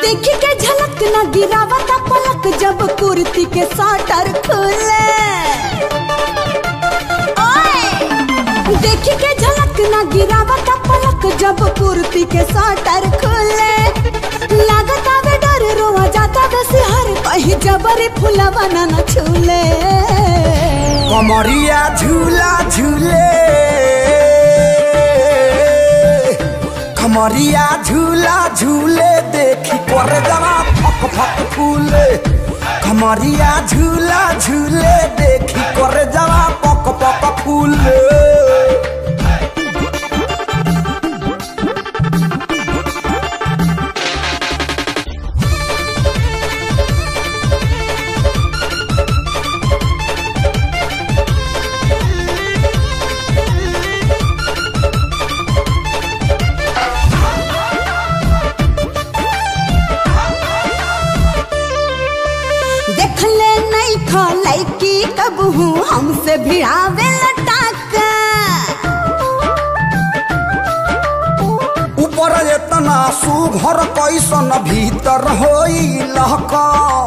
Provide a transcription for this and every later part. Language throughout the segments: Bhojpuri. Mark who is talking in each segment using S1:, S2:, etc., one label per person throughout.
S1: देखी के झलक न गिरावता पलक जब कुर्ती के साटर खुले ओए! देखी के झलक न गिरावता पलक जब कुर्ती के साटर खुले लागत आवे डर रोवा जाता वे सिहर कहीं जबरी फुलवा न न छूले
S2: कमरिया झूला झूले कमरिया झूला झूले देखी कर जरा फक फक फूले कमरिया झूला झूले देखी कर जरा पक पक फूले
S1: देख ले नहीं खा लैकी कब हूँ हमसे भिड़ावे लटाका
S2: ऊपर एतना सुघर कैसन भीतर होई लहका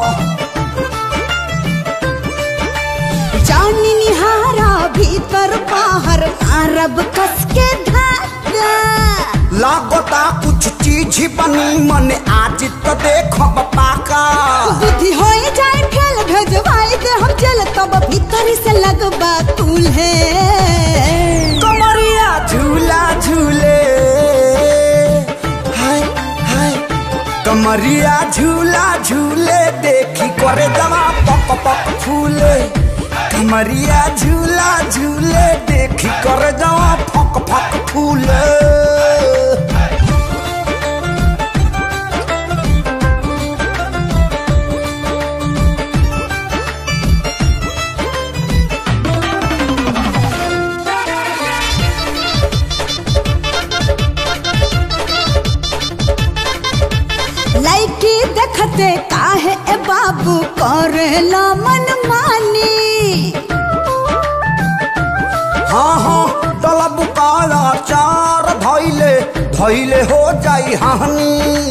S1: जानी निहारा भीतर बाहर मारब कस के धागा
S2: लागता कुछ चीज बनी मन आज तो देखब पाका
S1: बुद्धि हो जाए फेल भेजवाई दे हम चल तब भीतर से लगबा तूल्हे
S2: कमरिया झूला झूले हाय हाय कमरिया झूला झूले देखी करे जमा पक पक फूले कमरिया झूला झूले देखी करे जमा फक फक फूले
S1: लड़की देखते काहे ए बाबू करेला मन मानी
S2: हाँ हाँ तलब काला चार धैले धैले हो जाई हानि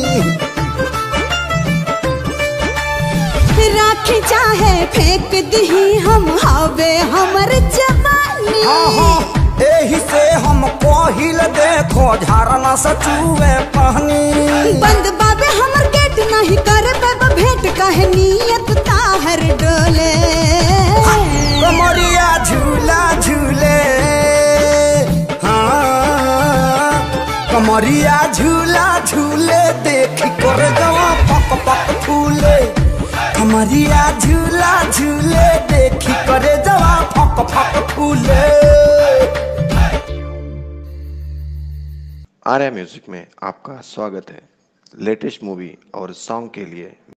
S1: राखी चाहे फेंक दही हम हवे हमर जवानी
S2: हाँ हाँ एही से हम पहिल देखो झरना से चूहे पानी
S1: बंद बाबे हमर गेट नहीं कर बेब भेंट कहे नियत ताहर डोले
S2: कमरिया झूला झूले हाँ कमरिया झूला झूले देखी कर जवा पक पक फूले कमरिया झूला झूले देखी करे जवा फक फक फूले
S3: आर्या म्यूजिक में आपका स्वागत है लेटेस्ट मूवी और सॉन्ग के लिए